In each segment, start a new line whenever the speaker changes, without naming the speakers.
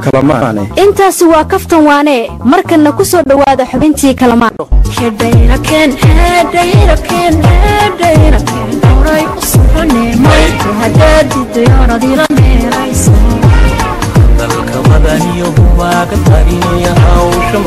kalamaane
intaasi waa kaftan waane markanna ku soo dhowaada xubintii kalamaan
dalka madaniyo humaaga tariya hawsha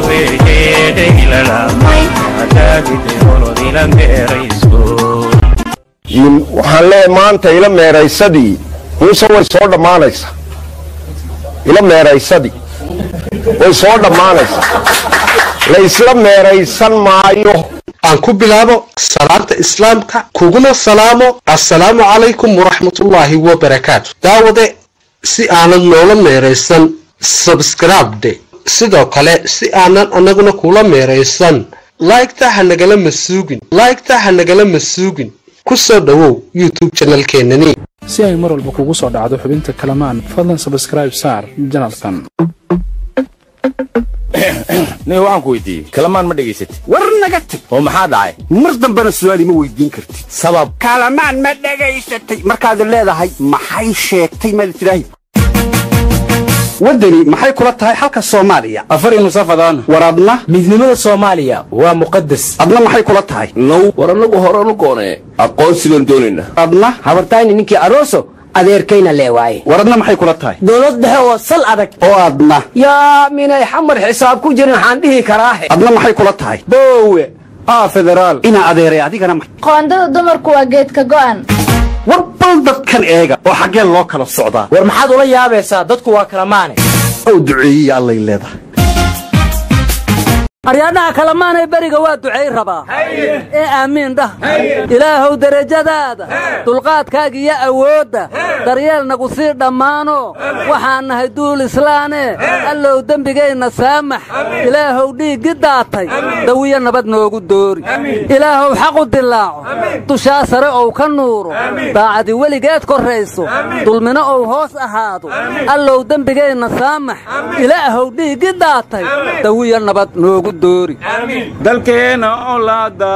marabeegeylalaadaadideolodila meerayso
waxaan leeyahay maanta ila meeraysadii muuse way soo dhammaanaysaa ila meeraysadii way soo dhammaanaysaa la isla meeraysan maayo
aan ku bilaabo salaanta islaamka kuguna salaamo assalaamu calaykum waraxmatullaahi wabarakaatu daawade si aanad noola meeraysan sabskribde sidoo kale si aanan annaguna kula meeraysan laygta ha nagala masuugin laygta ha nagala masuugin ku soo dhowow youtube janalkeenani
si ay mar walba kugu soo dhacdo xubinta kalamaan fadlan sabskraib saar janalkan
nin waxaan ku weydiiyey kalamaan ma dhegaysatid
war naga tag
oo maxaa dhacay
mar dambena su'aal ima weydiin kartid
sabab
kalamaan ma dhegaysatay markaad leedahay maxay sheegtay maad tidhaahi waddani maxay kula tahay xalka soomaaliya
afar nusafadaan
war adna
midnimada soomaaliya waa muqadas
adna maxay kula tahay
now war annagu horanu goonee aqoonsigan doonayna
adna
habartayni ninkii aroso adeerkayna leewaaye
war adna maxay kula tahay
dowlad dhexe oo sal adag
oo adna
yaa minay xamar xisaab ku jirin waxaan dhihi karaahe
adna maxay kula tahay
boowe aa federaal
inaa adeeray adigana ma
qoondada dumarku waa geedka go'an
war bal dadkan eega oo xaggee loo kala socdaa
war maxaad ula yaabaysaa dadku waa kala maane
ow duceeyiya allay leedahay
aryaadhaha kalamaanay beriga waa ducay rabaa ee aamiin dhah ilaahow derajadaada dulqaadkaaga iyo awoodda daryeel nagu sii dhammaano waxaan nahay duul islaane allow dembigayna saamax ilaahow dhiiggi daatay dawiyo nabad noogu doori ilaahow xaqu dilaaco dushaa sare ou ka nuuro daacadi weligeed korrayso dulmino ou hoos ahaado allow dembigayna saamax ilaahow dhiiggi daatay dawiyo nabad noogu
dalkeena olaada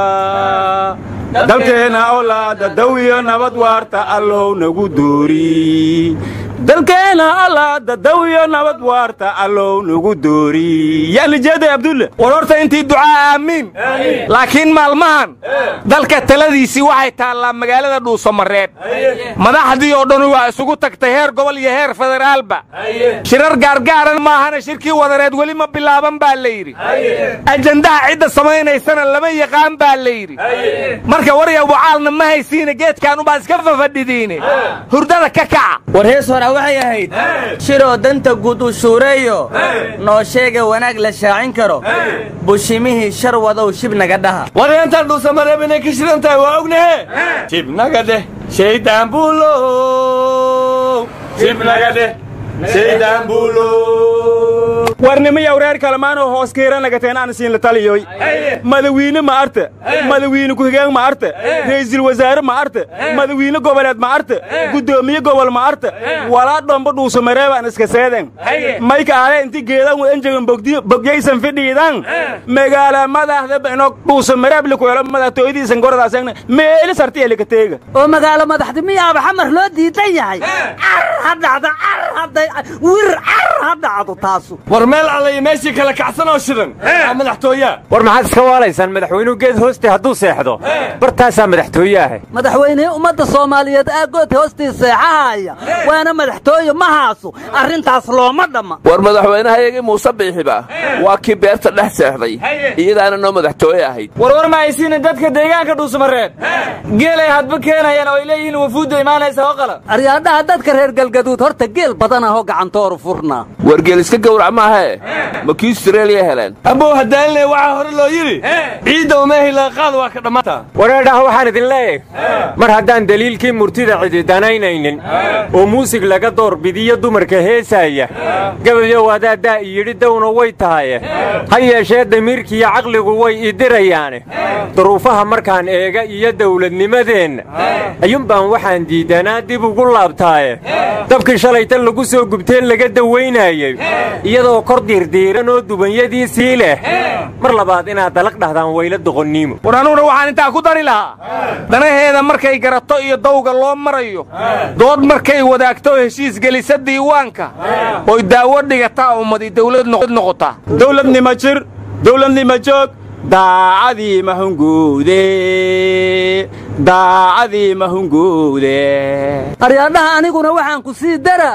dalkeena olaada dawiyo nabad waarta allow nagu doori dalkeena olaada dawiyo nabad waarta allow nagu doori yaalijeeday abdulle war horta intii ducaa aamiin laakiin maalmahan dalka taladiisii waxay taallaa magaalada dhuusamareeb madaxdii oo dhan waa isugu tagtay heer gobol iyo heer federaalba shirar gaargaaran maahana shirkii wadareed weli ma bilaaban baa la yidhi ajandaha cidda samaynaysana lama yaqaan baa la yidhi marka warya bucaalna ma haysiine geedkaanubaa iska fafadhidiine hurdada ka kaca
war hees hora waxay ahayd shiroo danta guud u shuureeyo noo sheega wanaag la shaacin karo bushimihii shar wadow shib naga dhaha
wareentan dhuusamareeb inay ka shidan tahay waa ognahe shibnaga dheh shaydaan buulow shibnaga dheh shaydaan buulow warnimaya reer kalamaanoo hoos kiiran lagateen aan siin la taliyoy madawiine ma arta madawiine ku-xigeen ma arta ra'iisul wasaare ma arta madawiine goboleed ma arta guddoomiye gobol ma arta walaa dhombo dhuusamareebaan iska seeden mayka aale inti geedan enjegan bogyaysan fidhiidan magaala madaxda ino dhuusamareeb likuelo madaxtooyadiisan gorodaaseegna meeli sartiya lika teega
oo magaalo madaxdi miyaaba xamar loo diidan yahay car ha dhacdo car hadday wir car ha dhacdo taasu
war meel allay meeshii kala kacsan oo shidan aa madaxtooyaa
war maxaad iska waalaysaan madaxweynuhu geed hooste hadduu seexdo bartaasaa madaxtooye ahe
madaxweynihii ummadda soomaaliyeed aagood hoostii seexahaya waana madaxtooye ma haaso arrintaas looma dhamma
war madaxweynehayagii muuse biixiba waa kii beerta dhex seexday iyadaana noo madaxtooye ahayd
warwar ma haysiina dadka deegaanka dhuusamareeb geelay hadba keenayaan oo ay leeyihiin wafuudda imaanaysa oo qala
aryaadhaha dadka reer galgaduud horta geel badan ahoo gacantooru furnaa
wargeel iska gowrac maahe ma kii austraeliya heleen
abow hadaalinay waxaa hore loo yidhi ciidda umeehi laqaad waa ka dhammaata
wareedhaha waxaan idin leeyahay mar haddaan deliilkii murtida cidi danaynaynin oo muusig laga doorbidiyo dumarka heesaaya gabayow adaadaa iyidhi dawna way tahaye ha yeeshee damiirkiiyo caqligu way idirayaane duruufaha markaan eega iyo dawladnimadeenna ayuunbaan waxaan diidanaa dib ugu laabtaaye dabkii shalaytan lagu soo gubteen laga dawaynaaye filayey iyadoo kor diirdiiran oo dubanyadiisii leh mar labaad inaad dalag dhahdaan wayla doqonniimo
war anuguna waxaan intaa ku dari lahaa danaheeda markay garato iyo dawga loo marayo dood markay wadaagto heshiis gelisa diiwaanka oy daawo dhigataa ummadi dawlad noqotaa dawladnima jir dawladnima joog daacadii mahunguude daacadii mahunguude
aryaadhaha aniguna waxaan ku sii dara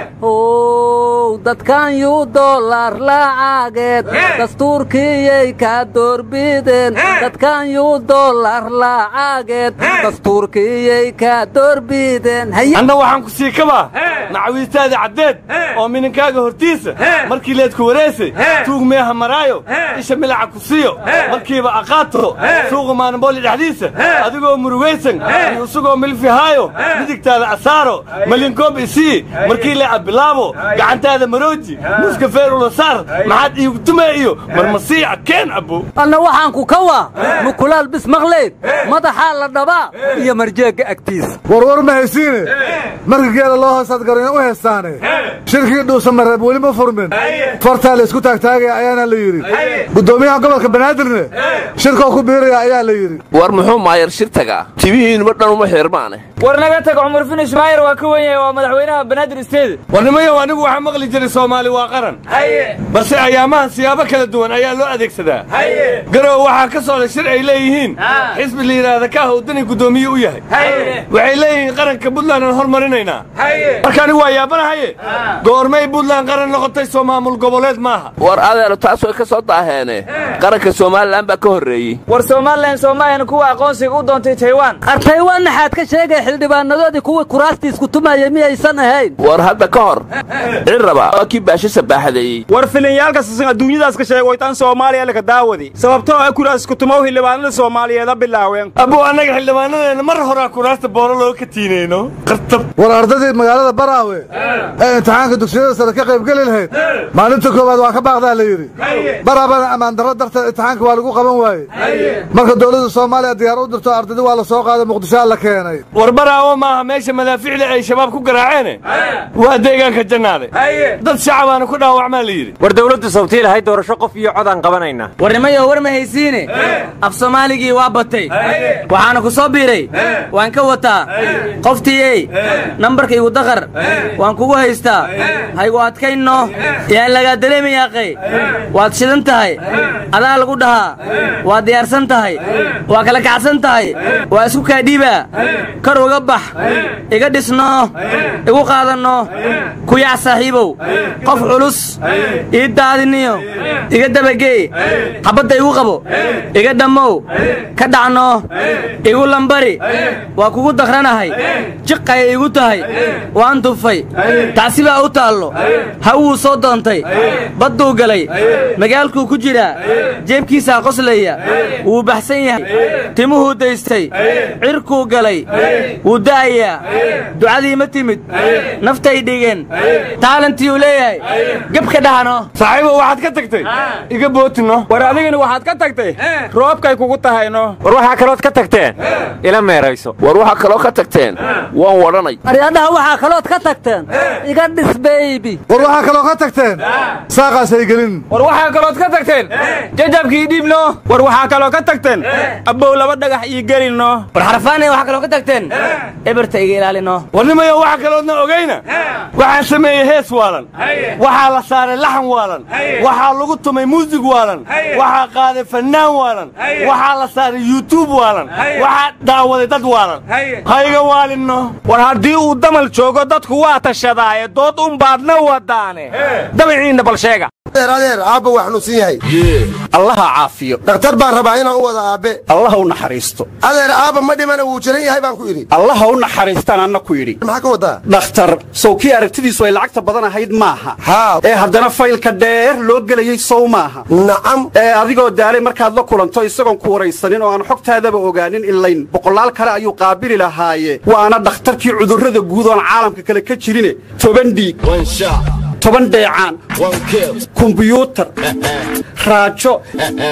ow dadkan yuu dollar laacageed dastuurkiiyay kaa doorbideen dadkan yuu dollar laacageed dastuurkiiyay kaa doorbideen
anna waxaan ku sii kabaa macawiistaada caddeed oo mininkaaga hortiisa markii leedku wareysay tuug meeha maraayo isha milaca ku siiyo markiiba aqaato suuqa maanambooli dhexdiisa adigoo murugaysan iyo isagoo milfihaayo midigtaada asaaro malinkoob isii markii leeca bilaabo gacantaada marooji muska feerula saar maxaad iigu tumee iyo marmasiica keen abbo
anna waxaan ku kawaa mukulaal bis maqleyd madaxaa la dhabaa iyo marjeegga agtiisa
warwar ma haysiine marka geela loo hoosaad garina u heestaane shirkii dhuusa mareeb weli ma furmin fartaa la isku taagtaagaya ayaana la yidhi guddoomiyaha gobolka banaadirne shirkoo ku biiraya ayaa la yidhi
war muxuu maayar shir tagaa tibihiinuba dhan uma xirmaane
war naga tag cumar finish maayar waa ka wen yahay waa madaxweynaha banaadir isteed
warnimayow anigu waxaa maqli jiray soomaali waa qaran balse ayaamahan siyaabo kala duwan ayaa loo adeegsadaa garow waxaa ka socda shir ay leeyihiin xisbi la yidhaahda kaaha udani guddoomiye u yahay waxay leeyihiin qaranka buntland aan hormarinaynaa marka anigu waa yaabanahaye goormay buntland qaran noqotay soo maamul goboleed maaha
war adeero taas way ka soo daaheene qaranka somalilan baa ka horreeyey
war somalilan soomaayan kuwa aqoonsiga u doontay taywan
ar taywan naxaad ka sheegay xildhibaanadoodii kuwii kuraastiis ku tumayay miyaysan ahayn
war hadda ka hor cirraba waa kii baasho sabaaxadeeyey
war filinyaalkasasan adduunyadaas ka sheegay waytaan soomaaliya laka daawadi sababtoo ah kuraas kutumow xildhibaanada soomaaliyeeda bilaaween
abuu annaga xildhibaanadeena mar horaa kuraasta booro looga ka tiinayno qartab
war ardadii magaalada baraawe ee imtixaanka dugsiyada sare ka qaybgeli lahayd maalinta koowaad waa ka baaqdaa la yidhi baraabana ammaandarro darteed imtixaanka waa lagu qaban waaye marka dowladda soomaaliya diyaar u dirto ardadii waa la soo qaaday muqdishoa la keenay
war baraawo maaha meesha madaaficda ay shabaab ku garaaceene waa deegaanka jannaade dad shacabaana ku dhaawacmaa la yidhi
war dawladdu sawtii lahayd doorasho qof iyo codaan qabanaynaa
warnimayo war ma haysiine af soomaaligii waa batay waxaana ku soo biiray waan ka wataa qoftiiyey nambarka igu daqar waan kugu haystaa haygu adkaynno yaan lagaa dareemayaaqay waad shidan tahay adaa lagu dhahaa waad diyaarsan tahay waa kala kacsan tahay waa isku kaadhiibaa kor uga bax iga dhisno igu qaadanno kuyac saaxiibow qof culus ii daadiniyo iga dabagee xabbadda igu qabo iga dhammow ka dhacno igu lambari waa kugu dakranahay jiqaya igu tahay waan tufay tacsi baa u taallo hawuu soo doontay badduu galay magaalkuu ku jiraa jeebkiisaa qoslaya wuu baxsan yahay timuhuu daystay cirkuu galay wuu da'ayaa ducadii ma timid naftay dhigeen taalantiiuu leeyahay gebka dhahano
saaxiibo waxaad ka tagtay iga bootino
war adigana waxaad ka tagtay roobkay kugu tahayno
war waxaa kalood ka tagteen ila meerayso
war waxaa kaloo ka tagteen waan wadhanay
aryaadhaha waxaa kalood ka tagteen iga dhis beybi
war waxaa kaloo ka tagteen saaqaasay gelin
war waxaa kalood ka tagteen jajabkii dhiibno war waxaa kaloo ka tagteen abbow laba dhagax ii gelino
war xarfaanay waxaa kaloo ka tagteen eberta iga ilaalino
warnimayo waxa kaloodna ogayna waxaa sameeyey hees waalan waxaa la saaray laxan waalan waxaa lagu tumay muusig waalan waxaa qaaday fannaan waalan waxaa la saaray yuutub waalan waxaa daawaday dad waalan hayga waalinno
war haddii uu damal joogo dadku waa tashadaaye dood unbaadna wadaane dabiciinna bal sheega
adeer aabba waa xanuunsan yahay
allaha caafiyo
dhakhtar baan rabaa inaan u wada aabbe
allaha u naxariisto
adeer aabba ma dhimana wuu jiran yahay baan ku idhi
allaha u naxariistaan anna ku yidhi
maxaa ka wadaa
dhakhtar sow kii aragtidiisu ay lacagta badan ahayd maaha
haa
ee haddana faylka dheer loo gelayey sow maaha
nacam
ee adigoo daalay markaad la kulanto isagoon ku waraysanin oo aan xogtaadaba ogaanin ilayn boqolaal kale ayuu qaabili lahaaye waana dhakhtarkii cudurrada guud oon caalamka kale ka jirine toban dhiig toban dheecaan kumbiyuutar raajo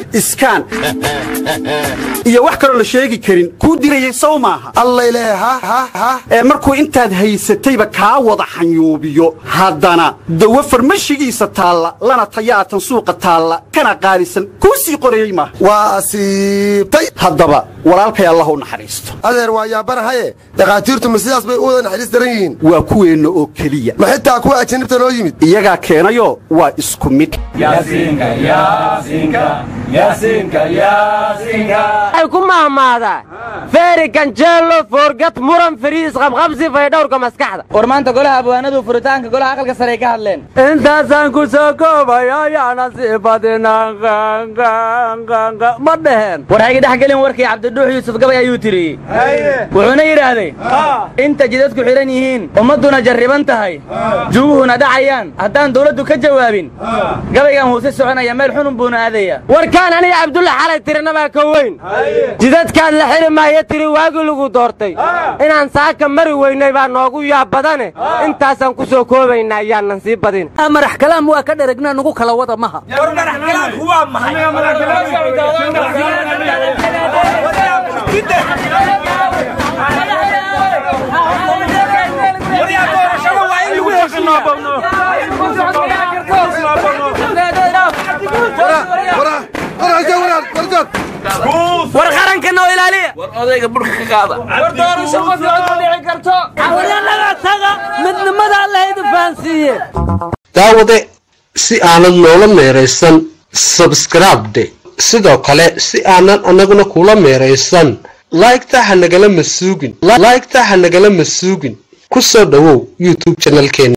iskaan iyo wax kaloo la sheegi karin kuu dirayay sow maaha
allayle ha ha ha
ee markuu intaad haysatayba kaa wada xanyuubiyo haddana dawo farmashigiisa taalla lana tayaatan suuqa taalla kana qaalisan kuu sii qorayey maaha
waa asiibtay
haddaba walaalkay allah u naxariisto
adeer waa yaabanahaye dhakhaatiirtu ma sidaas bay u wada naxariis daran yihiin
waa kuweenna oo keliya
ma xitaa kuwa ajanibta noo yimid
iyagaa keenayo waa isku mid
ay ku mahmaadaa feeri ganjeelo foorgad muran fariis qabqabsi faydhowrka maskaxda
war maanta golaha abwaanadu furitaanka golaha aqalka sare ay ka hadleen
intaasaan ku soo koobay ayaana sii badinaan ma dheheen
war hayga dhex gelin warkii cabdiduux yuusuf gabay ayuu tiriyey wuxuuna yidhaahday inta jidadku xidhan yihiin ummadduna jarriban tahay juguhuna dhacayaan haddaan dawladdu ka jawaabin gabaygan huuse soconaya meel xunun buuna aadaya
warkaan aniga cabdulla xalay tirinabaa ka weyn jidadkaad la xiri maayo tiri waagii lagu doortay inaan saaka mari weynay baa noogu yaab badane intaasaan ku soo koobaynaa ayaanan sii badin
madax kalaam waa ka dheregnaa nugu kala wada maha
war qaranka noo ilaaliya
war odayga burka ka qaada
war doorasho qof cod ma dhici karto
haweenaga taga midnimada allahaydu fahansiiye
daawade si aanad noola meeraysan sabskribde sidoo kale si aanan annaguna kula meeraysan laygta ha nagala masuugin laygta ha nagala masuugin ku soo dhowow youtube janalkeena